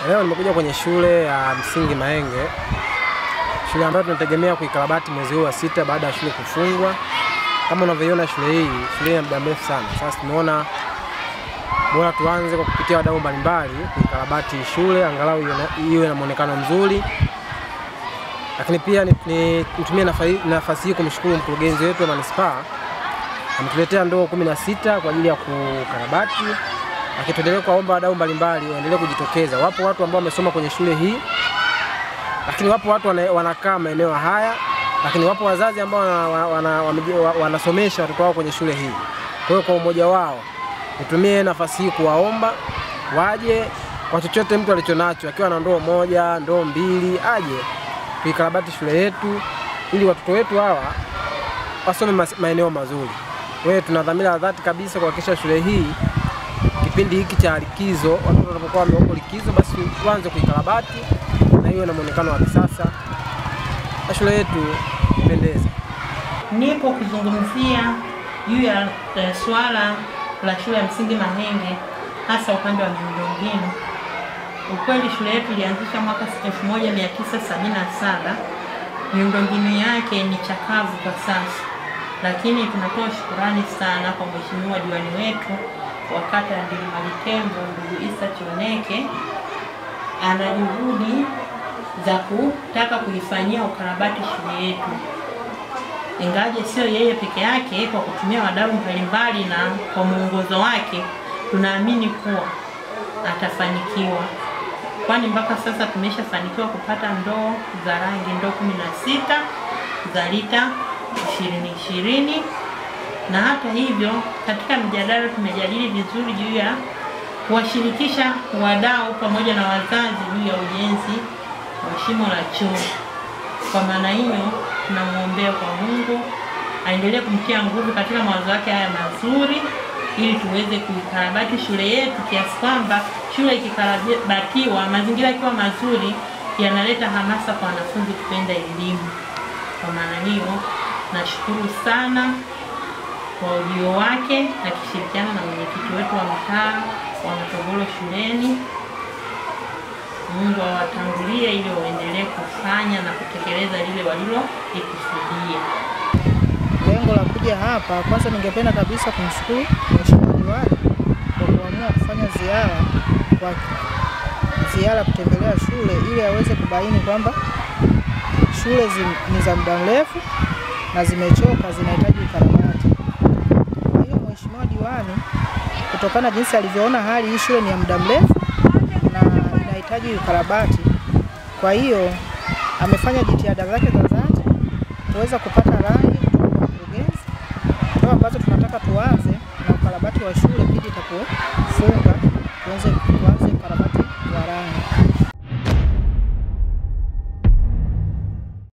Leo nimekuja kwenye shule ya msingi Mahenge, shule ambayo tunategemea kuikarabati mwezi huu wa sita baada ya shule kufungwa. Kama unavyoiona shule hii, shule hii ina muda mrefu sana. Sasa tumeona bora tuanze kwa kupitia wadau mbalimbali kuikarabati shule angalau iwe na- iwe na muonekano mzuri, lakini pia ni- ni- nitumie nafa- nafasi hii kumshukuru mkurugenzi wetu wa manispaa ametuletea ndoo kumi na sita kwa ajili ya kukarabati, lakini tuendelee kuwaomba wadau mbalimbali waendelee kujitokeza. Wapo watu ambao wamesoma kwenye shule hii, lakini wapo watu wana, wanakaa maeneo haya, lakini wapo wazazi ambao wana, wana, wameji- wa- wanasomesha watoto wao kwenye shule hii. Kwa hiyo kwa umoja wao nitumie nafasi hii kuwaomba waje kwa chochote mtu alichonacho, akiwa na ndoo moja, ndoo mbili, aje tuikarabati shule yetu ili watoto wetu hawa wasome mas- maeneo mazuri. Kwa hiyo tuna dhamira ya dhati kabisa kuhakikisha shule hii kipindi hiki cha likizo, watoto wanapokuwa wamewako likizo, basi tuanze kuikarabati na iwe na muonekano wa kisasa na shule yetu ipendeze. Nipo kuzungumzia juu ya eh, swala la shule ya msingi Mahenge, hasa upande wa miundombinu. Ukweli shule yetu ilianzisha mwaka 1977 miundombinu yake ni chakavu kwa sasa, lakini tunatoa shukurani sana kwa mheshimiwa diwani wetu wa kata ya Ndilimali Tembo, ndugu Isa Chioneke ana juhudi za kutaka kuifanyia ukarabati shule yetu ingawaje sio yeye peke yake, kwa kutumia wadau mbalimbali na kwa mwongozo wake, tunaamini kuwa atafanikiwa, kwani mpaka sasa tumeshafanikiwa kupata ndoo za rangi ndoo kumi na sita za lita ishirini ishirini na hata hivyo, katika mjadala tumejadili vizuri juu ya kuwashirikisha wadau pamoja na wazazi juu ya ujenzi wa shimo la choo. Kwa maana hiyo tunamwombea kwa Mungu aendelee kumtia nguvu katika mawazo yake haya mazuri, ili tuweze kuikarabati shule yetu kiasi kwamba shule ikikarabatiwa, mazingira yakiwa mazuri, yanaleta hamasa kwa wanafunzi kupenda elimu. Kwa maana hiyo nashukuru sana kwa ujio wake akishirikiana na mwenyekiti wetu wa mtaa wa Matogoro shuleni. Mungu awatangulie ili waendelee kufanya na kutekeleza lile walilolikusudia. Lengo la kuja hapa, kwanza ningependa kabisa kumshukuru Mheshimiwa Diwani kwa kuamua kufanya ziara kwa ziara kutembelea shule ili aweze kubaini kwamba shule zi- ni za muda mrefu na zimechoka, zinahitaji ukarabati. Kwa hiyo Mheshimiwa Diwani, kutokana jinsi alivyoona hali hii shule ni ya muda mrefu na inahitaji ukarabati, kwa hiyo amefanya jitihada zake za dhati kuweza kupata rangi kutoka kwa mkurugenzi, ndio ambazo tunataka tuanze na ukarabati wa shule pindi itapofunga, tuanze tuanze